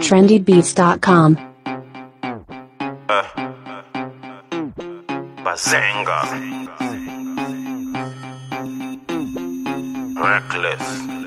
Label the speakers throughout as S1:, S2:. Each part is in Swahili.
S1: trendybeats.com.
S2: Bazenga. Reckless.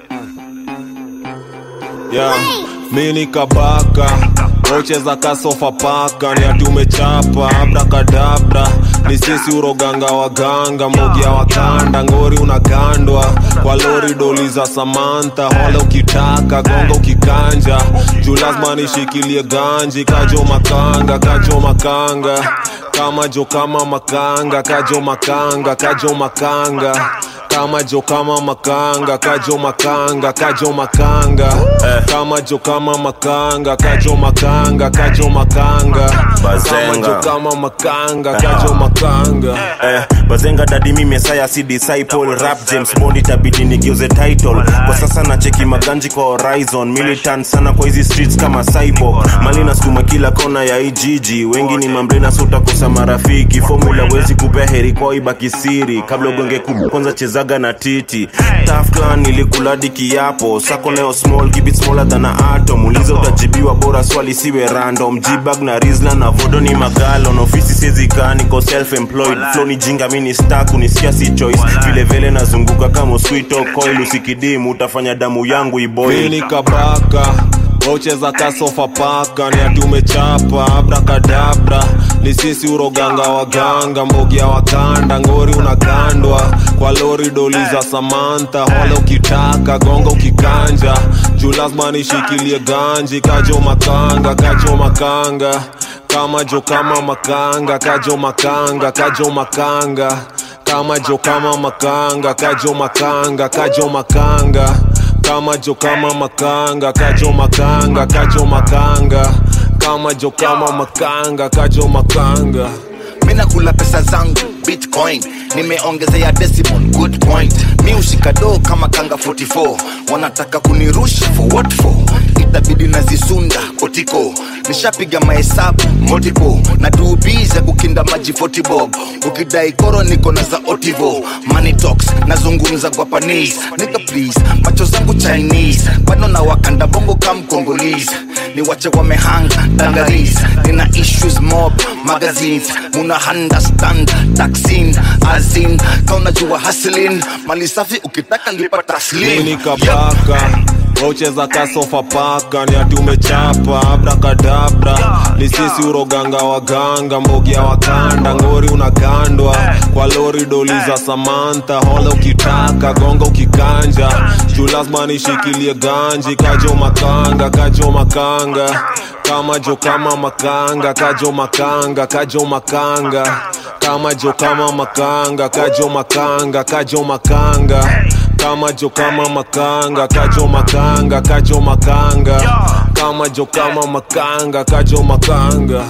S3: yeah. mi ni kabaka rocheza kasofa paka ni ati umechapa abrakadabra ni sisi uroganga waganga mogia wakanda ngori unagandwa kwa lori doli za samantha hole ukitaka gonga ukikanja juu lazima nishikilie ganji kajo makanga kajo makanga kama jo kama makanga kajo makanga kajo makanga kama jo kama makanga kajo makanga kajo makanga kama jo kama makanga kajo makanga kajo makanga kama
S2: Bazenga.
S3: jo kama makanga kajo makanga
S2: Eh, bazenga dadi mi mesaya si disciple rap james bond itabidi nigeuze title kwa sasa nacheki maganji kwa horizon militant sana kwa hizi streets kama cyborg mali nasukuma kila kona ya ijiji wengi ni mambrena so utakosa marafiki formula wezi kupea heri kwao ibaki siri kabla ugonge kubwa kwanza chezaga na titi tafkan nilikuladi kiapo sako leo small keep it smaller than a atom uliza utajibiwa bora swali siwe random jibag na rizla na vodo ni magalon ofisi sizikaa niko self employed flow ni jinga mini stack unisikia si choice vile vile nazunguka kama sweet or coil usikidimu utafanya damu yangu
S3: mi
S2: iboil
S3: ni kabaka rocheza kasofa paka ni ati umechapa abrakadabra ni sisi uroganga waganga mbogia wakanda ngori unagandwa kwa lori doli za samantha hole ukitaka gonga ukikanja juu lazima nishikilie ganji kajo makanga kajo makanga kama jo kama makanga kajo makanga kajo makanga kama jo kama makanga kajo makanga kajo makanga kama jo kama makanga kajo makanga kajo makanga kama jo kama makanga kajo makanga
S4: mina kula pesa zangu bitcoin nimeongezea decimal good point mi ushika doo kama kanga 44 wanataka kunirusha for what for itabidi nazisunda kotiko nishapiga mahesabu multiple na duubiza kukinda maji 40 bob ukidai koro niko na za otivo money talks nazungumza guapanese nika please macho zangu chinese bado na wakanda bongo kam congolese ni wache wamehanga dangaris nina issues mob magazines muna understand taxin azin kaunajua haslin mali safi ukitaka lipa
S3: mi
S4: taslim
S3: ni kabaka rocheza kasofa paka ni ati umechapa abrakadabra ni sisi uroganga waganga mbogia wakanda ngori unagandwa kwa lori doli za samantha hole ukitaka gonga ukikanja juu lazima nishikilie ganji kajo makanga kajo makanga kama jo kama makanga kajo makanga kajo makanga kama jo kama makanga kajo makanga kajo makanga kama jo kama makanga kajo makanga kajo makanga kama jo kama makanga kajo makanga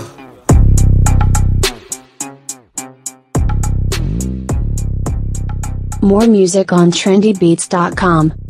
S1: More music on trendybeats.com.